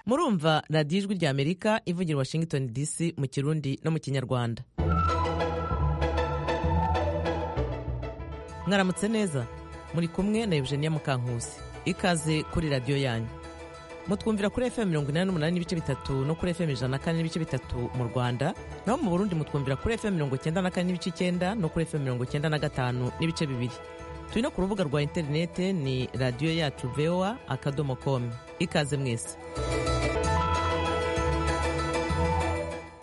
murumva radiyo ijwi ry'amerika ivugira washington dc mu kirundi no mu kinyarwanda mwaramutse neza muri kumwe na eugenia mukankusi ikaze kuri radiyo yanyu mutwumvira kuri fm mirongo inani n'umunani n'ibice bitatu no kuri fm ijana na kane n'ibice bitatu mu rwanda naho mu burundi mutwumvira kuri fm mirongo icyenda na kane n'ibice icyenda no kuri fm mirongo icyenda na gatanu n'ibice bibiri turi no ku rubuga rwa interinete ni radiyo yacu voa akadomo komu ikaze mwese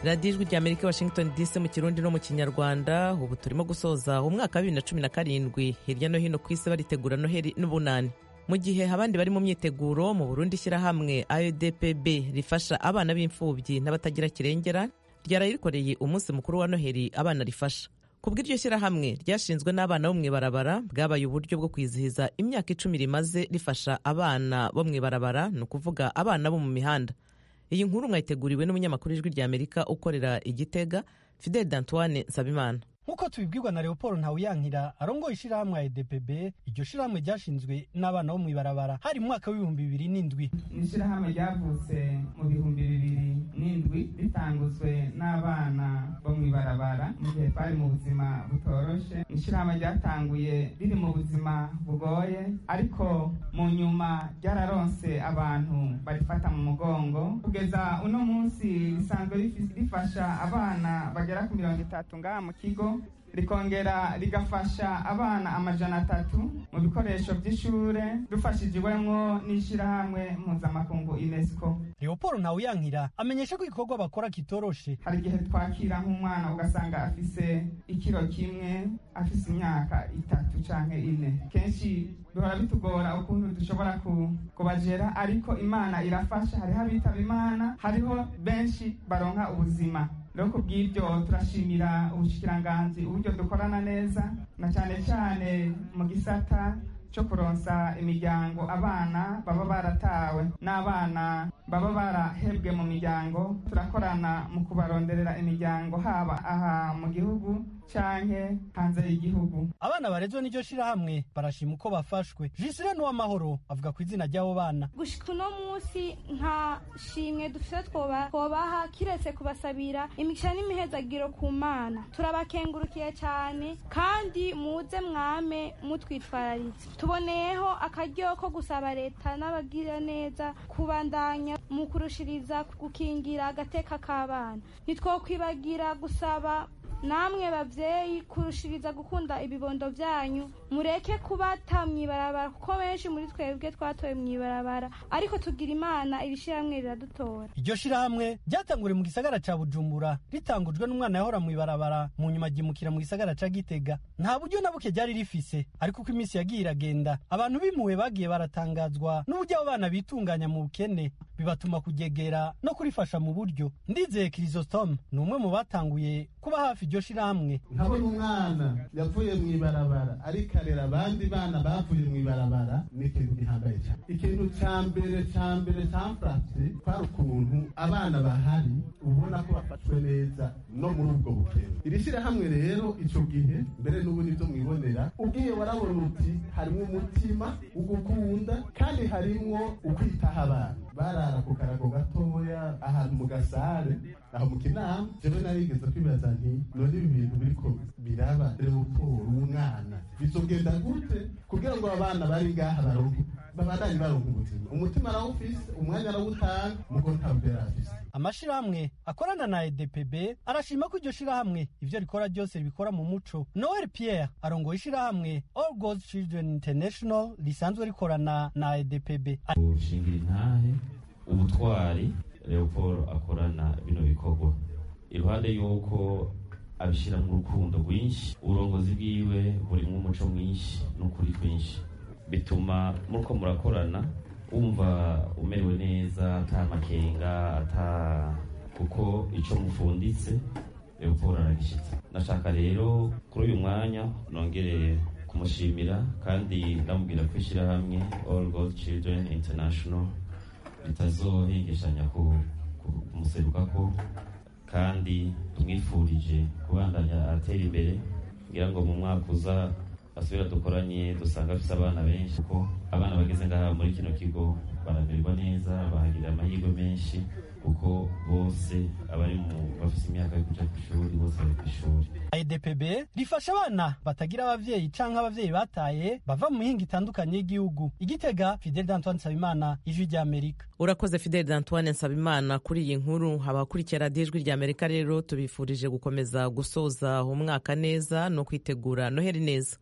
radiyo ijwi rya amerika washington dc mu kirundi no mu kinyarwanda ubu turimo gusoza umwaka wa bibiri na cumi na karindwi hirya no hino ku isi baritegura noheli n'ubunani mu gihe abandi bari mu myiteguro mu burundi ishyirahamwe aedpb rifasha abana b'imfubyi n'abatagira kirengera ryaraye rikoreye umunsi mukuru wa noheli abana rifasha ku bw'iryo shyirahamwe ryashinzwe n'abana bo mu ibarabara bwabaye uburyo bwo kwizihiza imyaka icumi rimaze rifasha abana bo mu ibarabara ni ukuvuga abana bo mu mihanda iyi nkuru mwayiteguriwe n'umunyamakuru ijwi rya amerika ukorera igitega fidel dantoine nsabimana nk'uko tubibwirwa na leopold ntawuyankira arongoye ishyirahamwe ya edpb iryo shyirahamwe ryashinzwe n'abana bo mu ibarabara hari mu mwaka w'ibihumbi bibiri n'indwi iri shyirahamwe ryavutse mu bihumbi bibiri n'indwi ritanguzwe n'abana bo mu ibarabara mu gihe bari mu buzima butoroshe ni ishyirahamwe ryatanguye riri mu buzima bugoye ariko mu nyuma ryararonse abantu barifata mu mugongo kugeza uno munsi risanzwe rifasha abana bagera ku mirongo itatu ngaha mu kigo rikongera rigafasha abana amajana atatu mu bikoresho by'ishure dufashijwemo n'ishyirahamwe mpuzamakungu unesco leopold ntawuyankira amenyesha ko igikorwa bakora kitoroshe hari igihe twakira nk'umwana ugasanga afise ikiro kimwe afise imyaka itatu canke ine kenshi bihora bitugora ukuntu dushobora kubajera ariko imana irafasha hariho abitaba imana hariho benshi baronka ubuzima rero ku bw'ibyo turashimira ubushikiranganzi uburyo dukorana neza na cyane cyane mu gisata cyo kuronsa imiryango abana baba baratawe n'abana baba barahebwe mu miryango turakorana mu kubaronderera imiryango haba aha mu gihugu canke hanze y'igihugu abana barezwe n'iryo shirahamwe barashima uko bafashwe jisire n'uwamahoro avuga ku izina ry'abo bana gushika uno munsi nta shimwe dufite twoba twobaha kiretse kubasabira imigisha n'imihezagiro ku mana turabakengurukiye cyane kandi muze mwame mutwitwararitse tuboneyeho akaryo ko gusaba leta n'abagira neza kubandanya mu kurushiriza gukingira agateka k'abana ntitwokwibagira gusaba namwe babyeyi kurushiriza gukunda ibibondo byanyu mureke kubata mu ibarabara kuko benshi muri twebwe twatoye mu ibarabara ariko tugira imana iri shyirahamwe riradutora iryo shirahamwe ryatanguriye mu gisagara ca bujumbura ritangujwe n'umwana yahora mu ibarabara mu nyuma agimukira mu gisagara ca gitega nta buryo na buke ryari rifise ariko uko iminsi yagiye iragenda abantu b'impuhwe bagiye baratangazwa n'uburyo abo bana bitunganya mu bukene bibatuma kugegera no kurifasha mu buryo ndizeye kirisositome ni umwe mu batanguye kuba hafi iryo shirahamwe nkabona umwana yavuye mu ibarabara ariko arera abandi bana bavuye mu ibarabara ni ikintu gihambaye cyane ikintu cya mbere cya mbere cyamfashe kwari ukuntu abana bahari ubona ko bafashwe neza no muri ubwo bukene iri shyirahamwe rero icyo gihe mbere n'ubu nibyo mwibonera ubwiye warabona uti harimo umutima ugukunda kandi harimo ukwitaho abana barara ku karago gatoya ahantu mu gasare aho mu kinama jewe narigeze kwibaza nti none ibi bintu biriko biraba leoporo umwana bizogenda gute kugira ngo abana bari ngaha baronke babandanye baronka ubuzima umutima arawufise umwanya arawutanga mugo ntabwera afise amashirahamwe akorana na edpb arashima ko iryo shirahamwe ivyo rikora ryose ribikora mu muco noel pierre arongoye ishirahamwe all girls children international risanzwe rikorana na edpb gushingira intahe ubutwari leopold akorana bino bikorwa iruhande y'uko abishyiramo urukundo rwinshi uburongozi bwiwe burimwo umuco mwinshi n'ukuri kwinshi bituma muriko murakorana wumva umerewe neza ata makenga ata kuko icyo mufunditse leopold aragishyitse nashaka rero kuri uyu mwanya nongere kumushimira kandi ndamubwira ko ishyirahamwe all god children international ritazohengeshanya kumuseruka ko kandi tumwifurije kubandanya atera imbere kugira ngo mu mwaka uza asubira dukoranye dusanga afite abana benshi kuko abana bageze ngaha muri kino kigo baramererwa neza bahagirira amahirwe menshi kuko bose abari mu bafite imyaka yo kujya ku ishuri bose bari ku ishuri idpb rifasha abana batagira ababyeyi canke abavyeyi bataye bava mu mihinga itandukanye y'igihugu igitega fidel d'antoine nsabimana ijwi ry'amerika urakoze fidel d'antoine nsabimana kuri iyi nkuru abakurikira radiyo ijwi ry'amerika rero tubifurije gukomeza gusoza umwaka neza no kwitegura noheli neza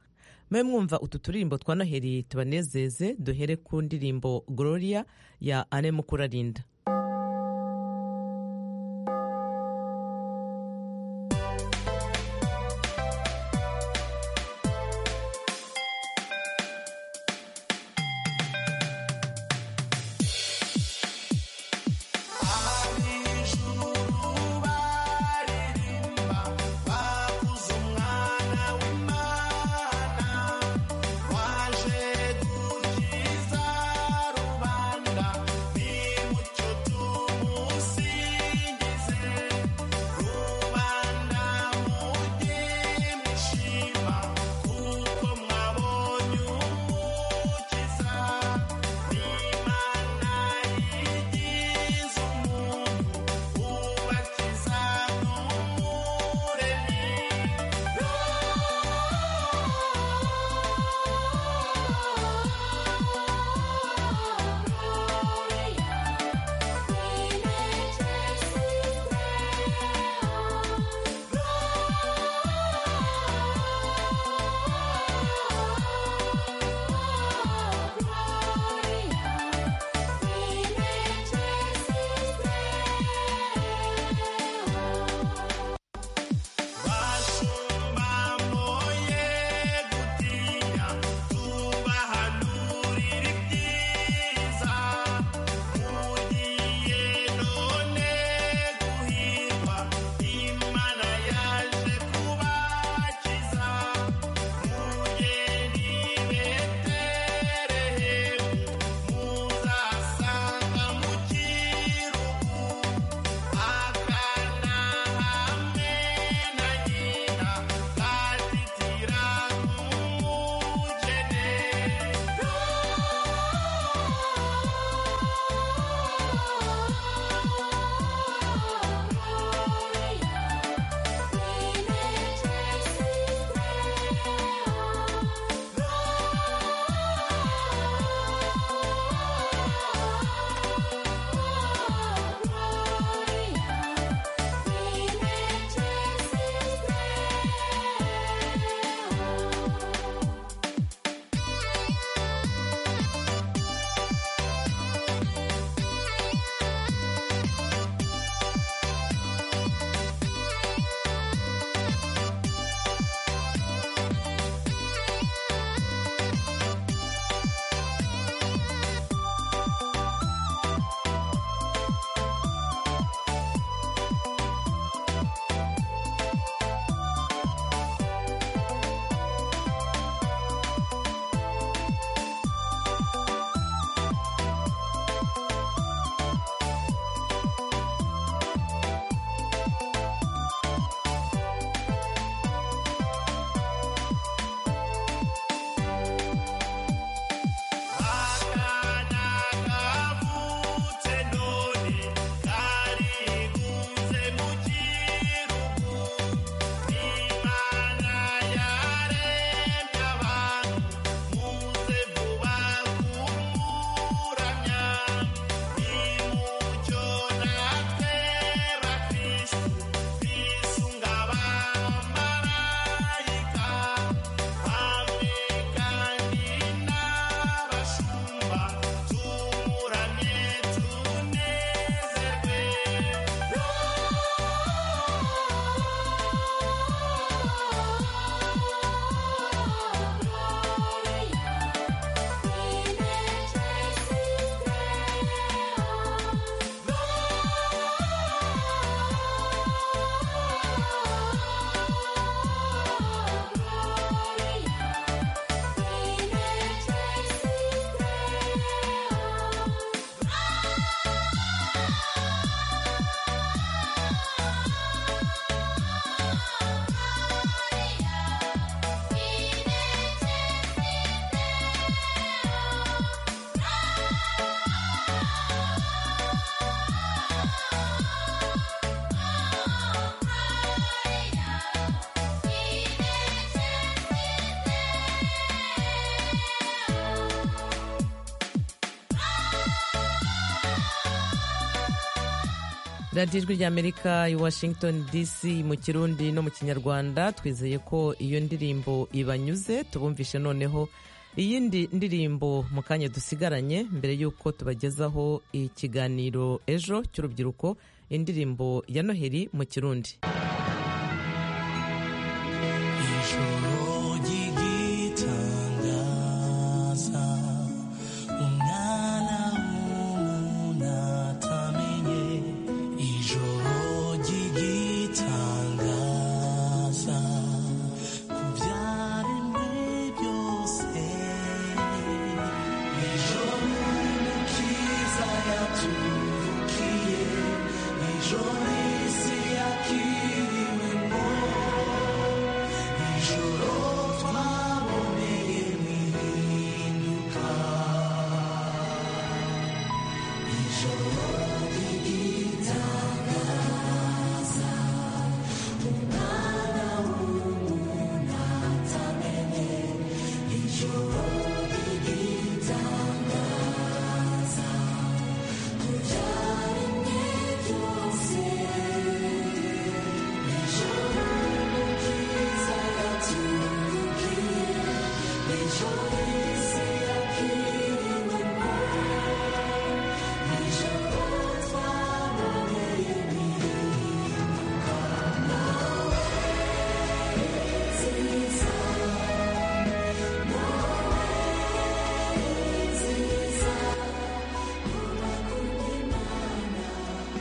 mwe mwumva utu turirimbo twa noheli tubanezeze duhere ku ndirimbo gloria ya ane mukurarinda waje gukiza rubanda ni mucyo radiyo ijwi ry'amerika i washington dc mu kirundi no mu kinyarwanda twizeye ko iyo ndirimbo ibanyuze tubumvishe noneho iyindi ndirimbo mu kanya dusigaranye mbere y'uko tubagezaho ikiganiro ejo cy'urubyiruko indirimbo ya noheli mu kirundi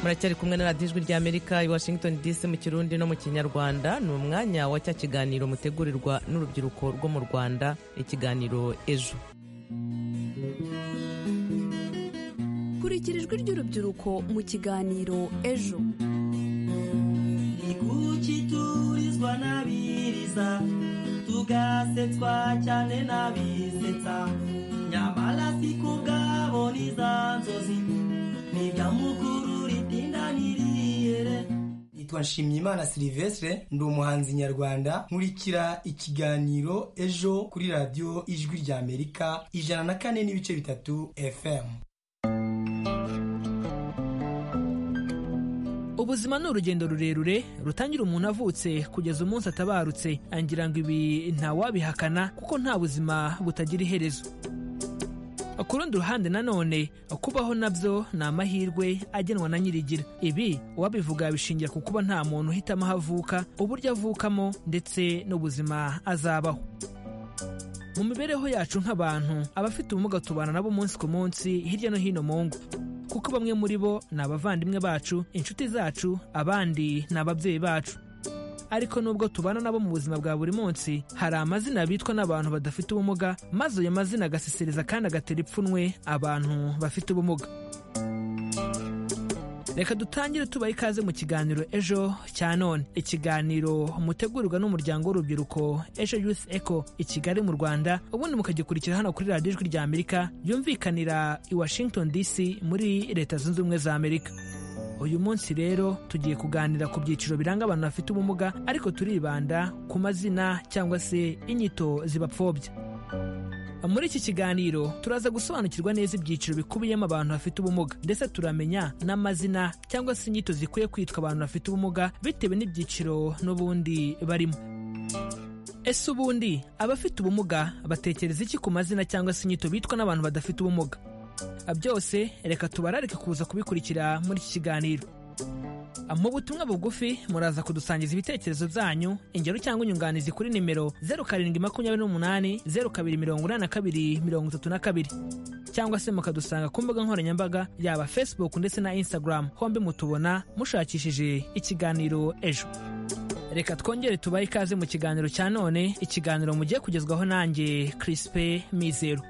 muracyari kumwe na radiyo ijwi ry'amerika i washington dc mu kirundi no mu kinyarwanda ni umwanya wa cya kiganiro mutegurirwa n'urubyiruko rwo mu rwanda ikiganiro ejo kurikira ijwi ry'urubyiruko mu kiganiro ejo ni kuki turizwa n'abiriza tugasetswa cyane n'abisetsa nyamara si ku bwabo n'iza nzozi ni ibya mukuru nitwa nshimyimana silivestre ndi umuhanzi nyarwanda nkurikira ikiganiro ejo kuri radiyo ijwi ry'amerika ijana na kane n'ibice bitatu fm ubuzima ni urugendo rurerure rutangira umuntu avutse kugeza umunsi atabarutse angira ngo ibi ntawabihakana kuko nta buzima butagira iherezo ku rundi ruhande nanone kubaho nabyo ni amahirwe agenwa na nyirigira ibi uwabivuga yabishingira ku kuba nta muntu uhitamo aho avuka uburyo avukamo ndetse n'ubuzima azabaho mu mibereho yacu nk'abantu abafite ubumuga tubana nabo umunsi ku munsi hirya no hino mu ngo kuko bamwe muri bo ni abavandimwe bacu inshuti zacu abandi ni ababyeyi bacu ariko nubwo tubana nabo mu buzima bwa buri munsi hari amazina bitwa n'abantu badafite ubumuga maze ayo mazina agasesereza kandi agatera ipfunwe abantu bafite ubumuga reka dutangire tubaha ikaze mu kiganiro ejo cya none ikiganiro mutegurirwa n'umuryango w'urubyiruko ejo yusi eko i kigali mu rwanda ubundi mukagikurikira hano kuri radiyo ijwi rya amerika yumvikanira i washington dc muri leta zunze ubumwe za amerika uyu munsi rero tugiye kuganira ku byiciro biranga abantu bafite ubumuga ariko turibanda ku mazina cyangwa se inyito zibapfobya muri iki kiganiro turaza gusobanukirwa neza ibyiciro bikubiyemo abantu bafite ubumuga ndetse turamenya n'amazina cyangwa se inyito zikwiye kwitwa abantu bafite ubumuga bitewe n'ibyiciro n'ubundi barimo ese ubundi abafite ubumuga batekereza iki ku mazina cyangwa se inyito bitwa n'abantu badafite ubumuga byose reka tubararike kuza kubikurikira muri iki kiganiro mu butumwa bugufi muraza kudusangiza ibitekerezo byanyu ingero cyangwa inyunganizi kuri nimero zeru karindwi makumyabiri n'umunani zeru kabiri mirongo inani na kabiri mirongo itatu na kabiri cyangwa se mukadusanga ku mbuga nkoranyambaga yaba facebook ndetse na instagram hombi mutubona mushakishije ikiganiro ejo reka twongere tubahe ikaze mu kiganiro cya none ikiganiro mugiye kugezwaho nanjye kirisipe mizero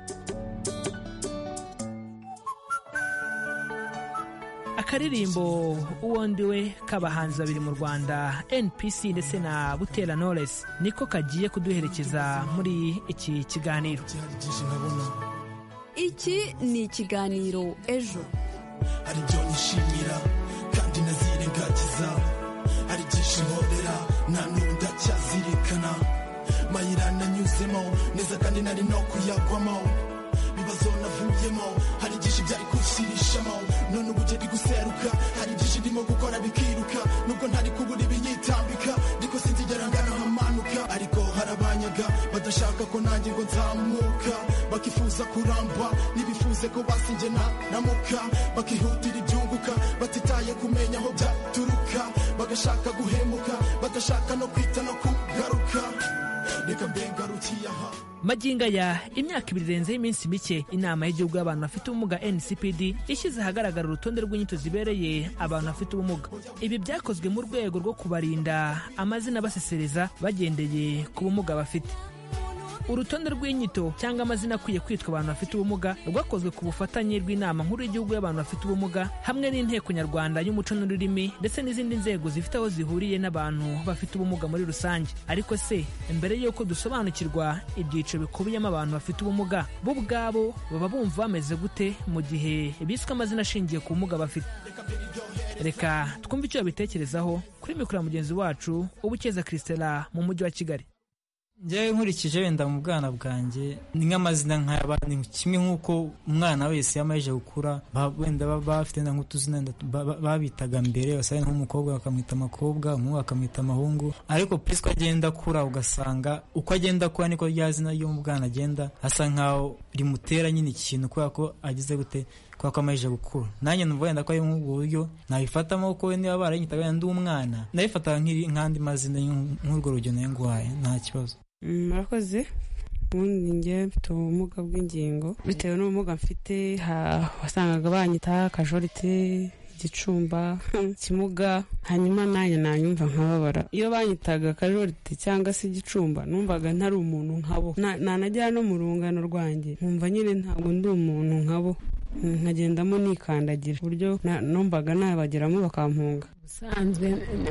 akaririmbo uwo ndiwe k'abahanzi babiri mu rwanda npc ndetse na butera knowless niko kagiye kuduherekeza muri iki kiganiro iki ni ikiganiro ejo hari ibyo nishimira kandi nazirengagiza hari byinshi nkorera nta n'ubu ndacyazirikana mayira nanyuzemo neza kandi nari no kuyagwamo ingamba zona avuyemo hari byinshi byari kunshirishamo none ubu ugenda guseruka hari byinshi ndimo gukora bikiruka nubwo ntari kubura ibinyitambika ariko sinzigera ngana hamanuka ariko hari abanyaga badashaka ko nanjye ngo nzamuka bakifuza kuramba ntibifuze ko basinjye namuka bakihutira ibyunguka batitaye kumenya aho byaturuka bagashaka guhemuka badashaka no kwita no kugaruka reka mbe ngarukiye aha maginga ya imyaka ibiri irenzeho iminsi mike inama y'igihugu y'abantu bafite ubumuga ncpd ishyize ahagaragara urutonde rw'inyito zibereye abantu bafite ubumuga ibi byakozwe mu rwego rwo kubarinda amazina basesereza bagendeye ku bumuga bafite urutonde rw'inyito cyangwa amazina akwiye kwitwa abantu bafite ubumuga rwakozwe ku bufatanye rw'inama nkuru y'igihugu y'abantu bafite ubumuga hamwe n'inteko nyarwanda y'umuco n'ururimi ndetse n'izindi nzego zifite aho zihuriye n'abantu bafite ubumuga muri rusange ariko se mbere y'uko dusobanukirwa ibyiciro bikubiyemo abantu bafite ubumuga bo ubwabo baba bumva bameze gute mu gihe biswe amazina ashingiye ku bumuga bafite reka twumve icyo babitekerezaho kuri mikoro ya mugenzi wacu ubukeza christela mu mujyi wa kigali njyewe nkurikije wenda mu bwana bwanjye ni nk'amazina nk'aya bandi kimwe nk'uko umwana wese yamaze gukura ba- wenda baba bafite na nk'utuzina wenda tu- ba- ba- babitaga mbere wasanga nk'umukobwa bakamwita amakobwa umuhungu bakamwita amahungu ariko pisi uko agenda akura ugasanga uko agenda akura niko rya zina ry'umwana agenda asa nk'aho rimutera nyine ikintu kubera ko agize gute kubera ko amaze gukura nanjye numva wenda ko ari nk'ubwo buryo nabifatamo kuko we niba baranyitaga wenda ndi umwana nabifataga nk'iri- nk'andi mazina y'u- nk'urwo rugero nayo nguhaye nta kibazo murakoze ubundi njye mfite ubumuga bw'ingingo bitewe n'ubumuga mfite ha- wasangaga banyita kajorite igicumba kimuga hanyuma nanjye nanyumva nkababara iyo banyitaga kajorite cyangwa se igicumba numvaga ntari umuntu nkabo Na- nanagera no mu rungano rwanjye nkumva nyine ntabwo ndi umuntu nkabo nkagendamo nikandagira ku buryo na- numvaga nabageramo bakampunga ubusanzwe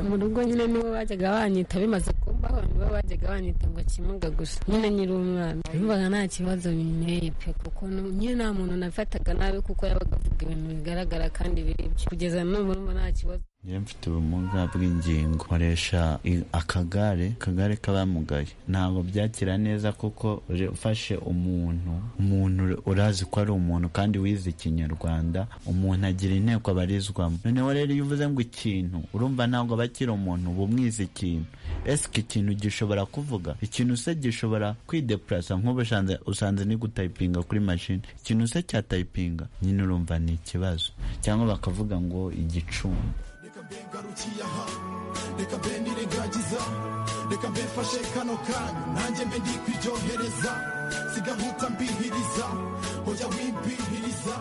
mu rugo nyine nibo bajyaga banyita bimaze kubaho nibo bajyaga banyita ngo kimuga gusa nyine nyiri umwana numvaga nta kibazo binteye pe kuko nu- nyine nta muntu nafataga nabi kuko yabaga avuga ibintu bigaragara kandi biri byo kugeza n'ubu urumva nta kibazo njyewe mfite ubumuga bw'ingingo nkoresha i- akagare akagare k'abamugaye ntabwo byakira neza kuko uje ufashe umuntu umuntu ur- urazi ko ari umuntu kandi wize ikinyarwanda umuntu agira inteko abarizwamo noneho rero iyo uvuze ngo ikintu urumva ntabwo aba akiri umuntu uba umwize ikintu ese iki kintu gishobora kuvuga ikintu se gishobora kwidepurasa nk'ubu usanze- usanze ni gutayipinga kuri mashini ikintu se cyatayipinga nyine urumva ni ikibazo cyangwa bakavuga ngo igicumbi ngarukiye aha reka mbe nirengagiza reka mbe mfashe kano kanya nanjye mbe ndi kwiryohereza sigahuta mbihiriza hoya wimbihiriza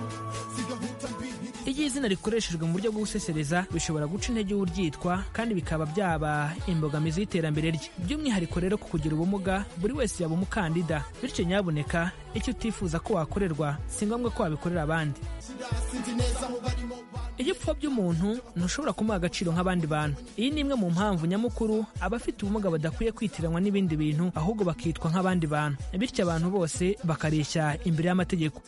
sigahuta mbihiriza Iyo izina rikoreshejwe mu buryo bwo gusesereza bishobora guca intege uryitwa kandi bikaba byaba imbogamizi y'iterambere rye by'umwihariko rero ku kugira ubumuga buri wese yaba umukandida bityo nyabuneka icyo utifuza ko wakorerwa si ngombwa ko wabikorera abandi sinzi neza aho barimo iyo upfa by'umuntu ntushobora kumuha agaciro nk'abandi bantu iyi ni imwe mu mpamvu nyamukuru abafite ubumuga badakwiye kwitiranwa n'ibindi bintu ahubwo bakitwa nk'abandi bantu bityo abantu bose bakareshya imbere y'amategeko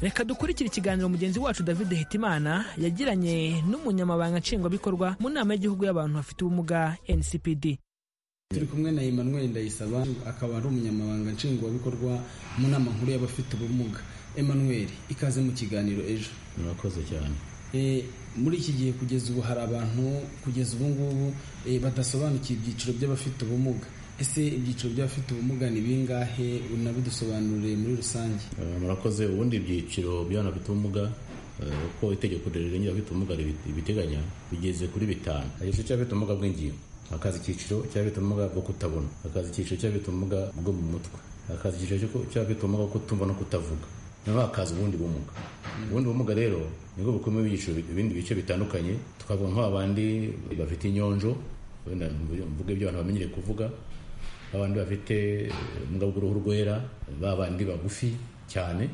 reka dukurikire ikiganiro mugenzi wacu david hitimana yagiranye n'umunyamabanga nshingwabikorwa mu nama y'igihugu y'abantu bafite ubumuga ncpd turi kumwe na emmanuel ndayisaba akaba ari umunyamabanga nshingwabikorwa mu nama nkuru y'abafite ubumuga emmanuel ikaze mu kiganiro ejo murakoze cyane Eh, muri iki gihe kugeza ubu hari abantu kugeza ubu ngubu eh, badasobanukiye ibyiciro by'abafite ubumuga ese ibyiciro by'abafite ubumuga ni bingahe unabidusobanurire muri rusange Eh, murakoze ubundi ibyiciro by'abana bafite ubumuga eh, uko itegeko rirengera abafite ubumuga ribi- ribiteganya bigeze kuri bitanu igice cy'abafite ubumuga bw'ingingo hakaza icyiciro cy'abafite ubumuga bwo kutabona hakaza icyiciro cy'abafite ubumuga bwo mu mutwe hakaza icyiciro cyo- cy'abafite ubumuga bwo kutumva no kutavuga noneho hakaza ubundi bumuga ubundi bumuga rero nibwo bukomeye ibyiciro bi- ibindi bice bitandukanye twavuga nk'abandi bafite inyonjo wenda mvuge ibyo abantu bamenyereye kuvuga abandi bafite ubumuga bw'uruhu rwera ba bandi bagufi cyane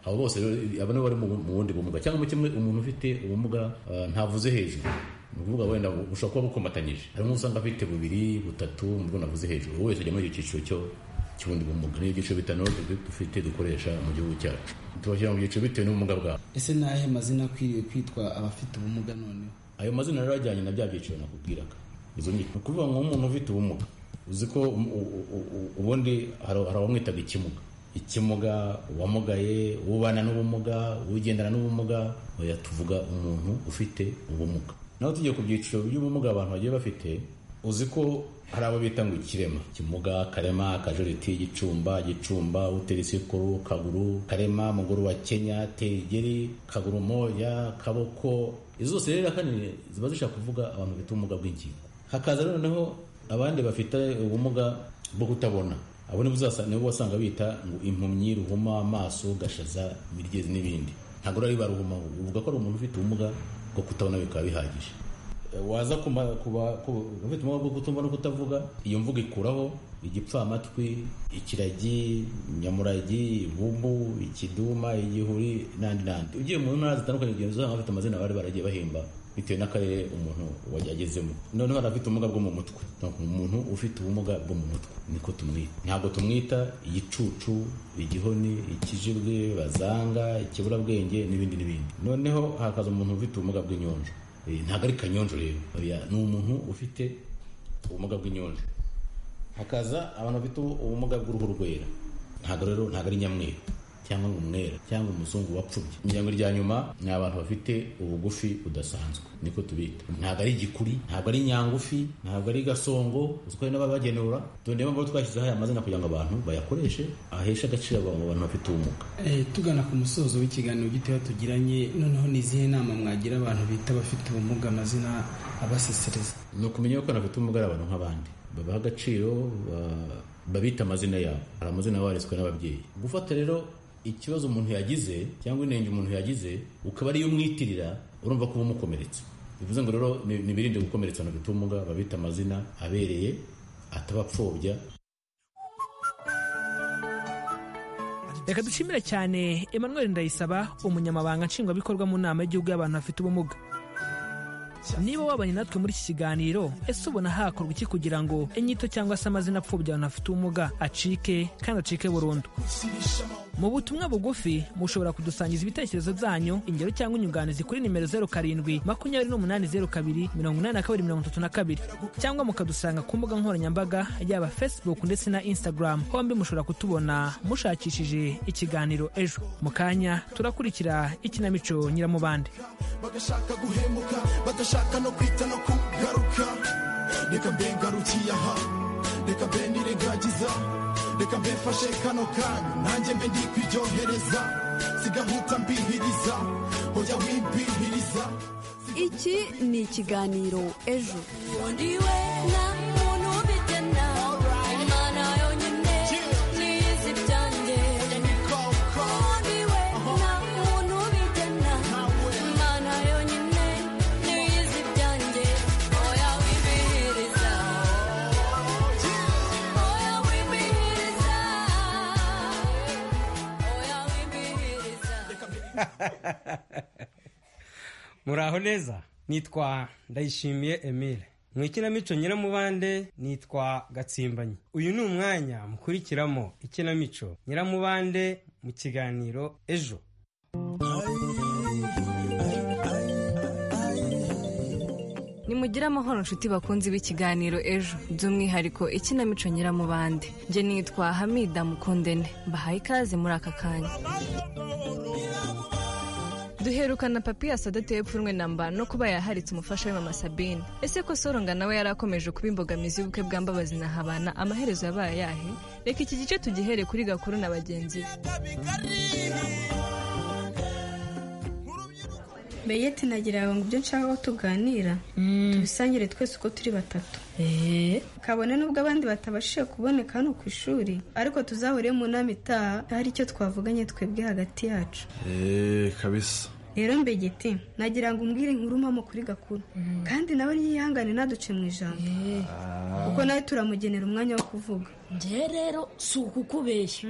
abo bose rero, abo nibo bari mu bu- mu bundi bumuga cyangwa muri kimwe umuntu ufite ubumuga ah, ntavuze hejuru ni ukuvuga wenda bu- bushobora kuba bukomatanyije harimo usanga afite bubiri butatu ubwo navuze hejuru ubu wese ajya muri icyo cyiciro cyo cy'ubundi bumuga ni ibyiciro bitanu du- dufite dukoresha mu gihugu cyacu tubashyira mu byiciro bitewe n'ubumuga bwabo ese ni ayahe mazina akwiriye kwitwa abafite ubumuga noneho ayo mazina rero ajyanye na bya byiciro nakubwiraga izo ni ni ukuvuga ngo umuntu ufite ubumuga uzi ko um- u- u- u- ubundi hari hari abamwitaga ikimuga ikimuga uwamugaye ubana n'ubumuga ugendana n'ubumuga oya tuvuga umuntu ufite ubumuga naho tugiye ku byiciro by'ubumuga abantu bagiye bafite uzi ko hari abo bita ngo ikirema kimuga karema akajoriti gicumba gicumba utelisikuru kaguru karema muguru wa kenya tegeri kaguru moya kaboko izo zose rero ahanini ziba zishaka kuvuga abantu bafite ubumuga bw'ingingo hakaza noneho abandi bafite ubumuga bwo kutabona abo nibo uzasa- nibo wasanga bita ngo impumyi ruhuma amaso gashaza imirigezi n'ibindi ntabwo ari baruhuma uvuga ko ari umuntu ufite ubumuga bwo kutabona bikaba bihagije E, waza ku ma- ku ba- ku- ufite ubumuga bwo kutumva no kutavuga iyo mvugo ikuraho igipfamatwi ikiragi nyamuragi ibumbu ikiduma igihuri n'andi n'andi ugiye mu ntara zitandukanye ugenda uzasanga bafite amazina bari baragiye bahemba bitewe n'akarere umuntu wajya agezemo noneho hari abafite ubumuga bwo mu mutwe Donc, umuntu ufite ubumuga bwo mu mutwe niko tumwita ntabwo tumwita igicucu igihoni ikijibwe bazanga ikiburabwenge n'ibindi n'ibindi noneho hakaza umuntu ufite ubumuga bw'inyonjo Eh, ntabwo ari kanyonjo rero Oya, ni umuntu ufite ubumuga bw'inyonjo hakaza abantu bafite ubumuga bw'uruhu rwera ntabwo rero ntabwo ari nyamweru cyangwa ngo umwera cyangwa umuzungu wapfubye ijambo rya nyuma ni abantu bafite ubugufi budasanzwe niko tubita ntabwo ari igikuri ntabwo ari nyangufi ntabwo ari gasongo uziko hari n'ababagenura tundeba abo twashyizeho aya mazina kugira ngo abantu bayakoreshe aheshe agaciro abo bantu bafite ubumuga Eh, tugana ku musozo w'ikiganiro gitoya tugiranye noneho ni izihe nama mwagira abantu bita abafite ubumuga amazina abasesereza ni ukumenya yuko anafite ubumuga ari abantu nk'abandi babaha agaciro ba- babita amazina yabo hari amazina yaba yaritswe n'ababyeyi gufata rero ikibazo umuntu yagize cyangwa inenge umuntu yagize ukaba ariyo umwitirira urumva ko uba umukomeretsa bivuze ngo rero ni- nibirinde gukomeretsa abantu bafite ubumuga babita amazina abereye atabapfobya reka dushimire cyane emmanuel ndayisaba umunyamabanga nshingwabikorwa mu nama y'igihugu y'abantu bafite ubumuga niba wabanye natwe muri iki kiganiro ese ubona hakorwa iki kugira ngo inyito cyangwa se amazina apfubya abantu bafite ubumuga acike kandi acike burundu mu butumwa bugufi mushobora kudusangiza ibitekerezo byanyu ingero cyangwa inyunganizi kuri nimero zeru karindwi makumyabiri n'umunani zeru kabiri mirongo inani na kabiri mirongo itatu na kabiri cyangwa mukadusanga ku mbuga nkoranyambaga yaba facebook ndetse na instagram hombi mushobora kutubona mushakishije ikiganiro ejo mu kanya turakurikira ikinamico nyiramubande bagashaka guhemuka badashaka no kwita no kugaruka reka mbe ngarukiye aha reka mbe nirengagiza reka mbe mfashe kano kanya nanjye mbe ndi kwiryohereza sigahuta mbihiriza hoya wimbihiriza iki ni ikiganiro ejo muraho neza nitwa ndayishimiye emile mu ikinamico nyiramubande nitwa gatsimbanyi uyu ni umwanya mukurikiramo ikinamico nyiramubande mu kiganiro ejo nimugire amahoro nshuti bakunzi b'ikiganiro ejo by'umwihariko ikinamico nyiramubande njye nitwa hamida mukundene mbahaye ikaze muri aka kanya duherukana papiyasi adateye pfunwe namba no kuba yaharitse umufasha we mama sabine ese ko soronga nawe yari akomeje kuba imbogamizi y'ubukwe bwa mbabazi na habana amaherezo yabaye ayahe reka iki gice tugihere kuri gakuru na bagenzi be beyeti nagiraga ngo ibyo nshaka ko tuganira tubisangire twese uko turi batatu kabone n'ubwo abandi batabashije kuboneka hano ku ishuri ariko tuzahure mu nama itaha hari icyo twavuganye twebwe hagati yacu eee kabisa rero mbegeti nagira ngo umbwire inkuru mpamo kuri gakuru kandi nawe yihangane ntaduce mu ijambo kuko nawe turamugenera umwanya wo kuvuga njye rero si ukukubeshya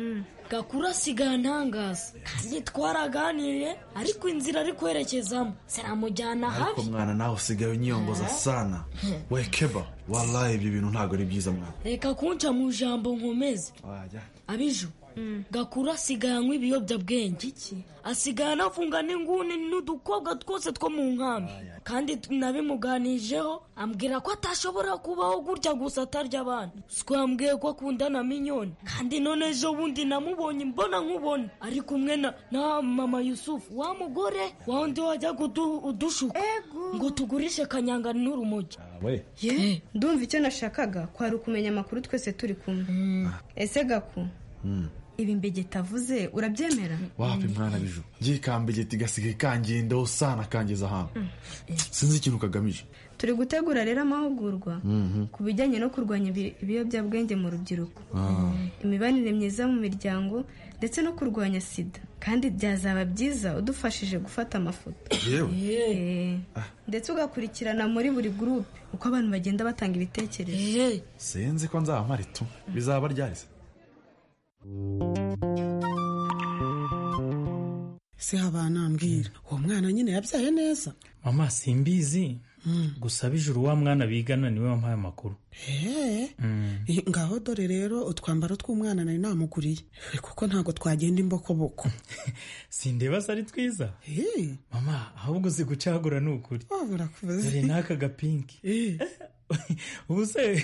gakuru asigaye antangaza kandi twaraganiriye ariko inzira ari kwerekezamo sinamujyana ariko habi mwana nawe usigaye unyiyongoza sana we keba waraye ibyo bintu ntabwo ari byiza mwana reka kunca mu ijambo nkomeze wajya abiju gakuru asigaye anywa ibiyobyabwenge iki asigaye anafunga n'inguni n'udukobwa twose two mu nkambi kandi t- nabimuganijeho ambwira ko atashobora kubaho gutya gusa atarya abana siko yambwiye ko akunda nkunda na minyoni kandi none ejo bundi namubonye mbona nkubona ari kumwe na na mama yusufu wa mugore wa wundi wajya udushuka ngo tugurishe kanyanga n'urumogi we ye ndumva icyo nashakaga kwari ukumenya amakuru twese turi kumwe ese gaku Mm. ibi mbegeta avuze urabyemera wapi mwana biju ngiye ikambegeta igasigaye ikangendaho sana kangeza ahantu sinzi ikintu kagamije turi gutegura rero amahugurwa Mhm. ku bijyanye no kurwanya ibi- ibiyobyabwenge mu rubyiruko Ah. imibanire myiza mu miryango ndetse no kurwanya sida kandi byazaba byiza udufashije gufata amafoto yewe Eh. ndetse ugakurikirana muri buri gurupe uko abantu bagenda batanga ibitekerezo sinzi ko nzabamara itu bizaba ryari se se habana ambwira uwo mwana nyine yabyaye neza mama simbizi gusa bijuru wa mwana bigana niwe wampaye amakuru Eee, Mm. ngaho dore rero utwambaro tw'umwana nari namuguriye kuko ntabwo twagenda imbokoboko sindeba se ari twiza mama ahubwo uzi gucagura ni ukuri wabura kubaza dore n'aka gapinki ubu se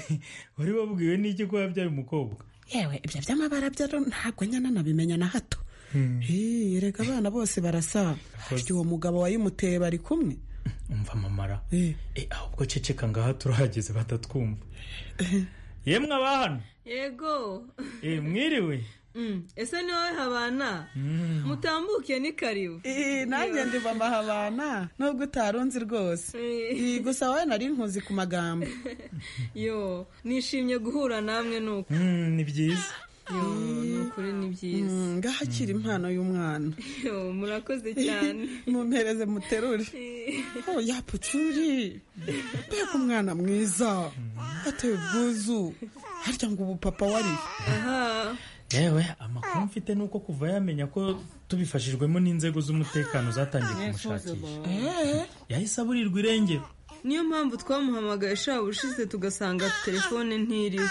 wari wabwiwe n'iki ko yabyaye umukobwa yewe ibyo by'amabara byaro ntabwo nyana nabimenya na hato Hmm. Hii, erega abana bose barasaba harya uwo mugabo wayimuteye bari kumwe umva mamara Eh, ahubwo ceceka ngaha turahageze batatwumva yemwe abahano yego Eh, mwiriwe Mm, ese ni wowe habana mutambuke ni karibu nanjye ndiva amahabana nubwo utarunzi rwose Ii, gusa wowe nari nkuzi ku magambo yo nishimye guhura namwe nuko ni byiza yo ni ukuri ni byiza Mm, ngaho akira impano y'umwana yo murakoze cyane mumpereze muterure oh yapucuri mbega umwana mwiza ateye ubwuzu harya ngo ubu papa wari yewe amakuru mfite ni uko kuva yamenya ko tubifashijwemo n'inzego z'umutekano zatangiye kumushakisha yahise aburirwa irengero niyo mpamvu twamuhamagaye shaba ushize tugasanga telefone ntiriwe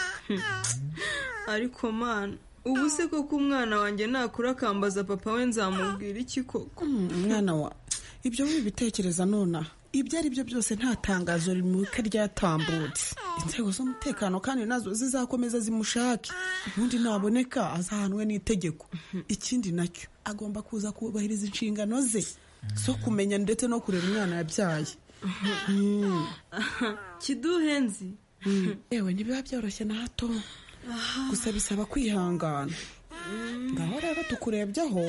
ariko mana ubu se koko umwana wanjye nakura akambaza papa we nzamubwira iki koko mwana wa ibyo wibitekereza nonaha ibyo ari byo byose nta tangazo rimuka ryatambutse inzego z'umutekano kandi nazo zizakomeza zimushake ubundi naboneka azahanwe n'itegeko ikindi nacyo agomba kuza kubahiriza inshingano ze zo kumenya ndetse no kurera umwana yabyaye kiduhenzi yewe ntibiba byoroshye na hato gusa bisaba kwihangana ngaho rero tukurebyeho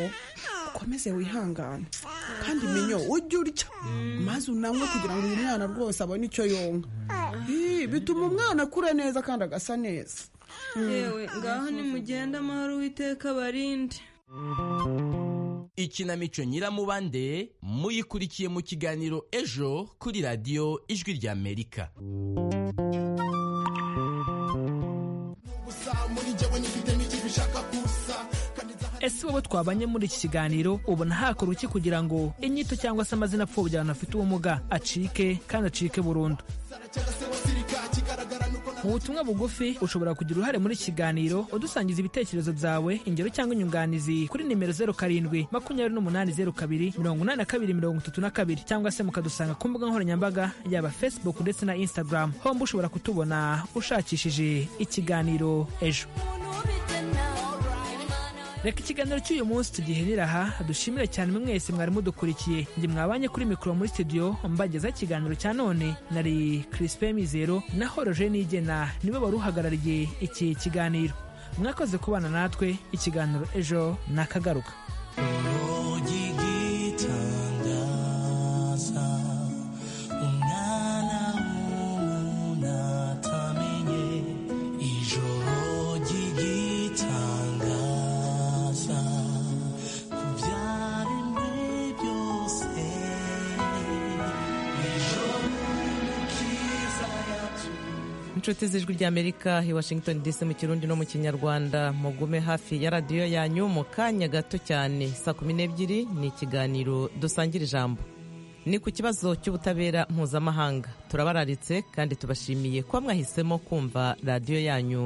ukomeze wihangane kandi minyo ujye urya maze unanywe kugira ngo uyu mwana rwose abone icyo yonka Ii, bituma umwana akura neza kandi agasa neza yewe ngaho nimugende amahoro uwiteka abarinde ikinamico nyiramubande muyikurikiye mu kiganiro ejo kuri radiyo ijwi ry'amerika gusa muri jyewe nifite n'ikintu ushaka gusa ese wowe twabanye muri iki kiganiro ubona hakora iki kugira ngo inyito cyangwa se amazina apfobya abantu bafite ubumuga acike kandi acike burundu mu butumwa bugufi ushobora kugira uruhare muri iki kiganiro udusangiza ibitekerezo byawe ingero cyangwa inyunganizi kuri nimero zeru karindwi makumyabiri n'umunani zeru kabiri mirongo inani na kabiri mirongo itatu na kabiri cyangwa se mukadusanga ku mbuga nkoranyambaga yaba facebook ndetse na instagram homba ushobora kutubona ushakishije ikiganiro ejo reka ikiganiro cy'uyu munsi tugiherera aha dushimire cyane mwese mwari mudukurikiye njye mwabanye kuri mikoro muri studio mbagezaho ikiganiro cya none nari Crispin Mizero na Horoje Nigena nibo bari uhagarariye iki kiganiro mwakoze kubana natwe ikiganiro ejo nakagaruka ugitangaza umwana w'umuntu atamenye ijoro ry'igitangaza ku byaremwe byose ijoro ryiza yatuye inshuti z'ijwi ry'amerika i washington dc mu kirundi no mu kinyarwanda mugume hafi ya radiyo yanyu mu kanya gato cyane saa kumi n'ebyiri ni ikiganiro dusangira ijambo ni ku kibazo cy'ubutabera mpuzamahanga turabararitse kandi tubashimiye kuba mwahisemo kumva radiyo yanyu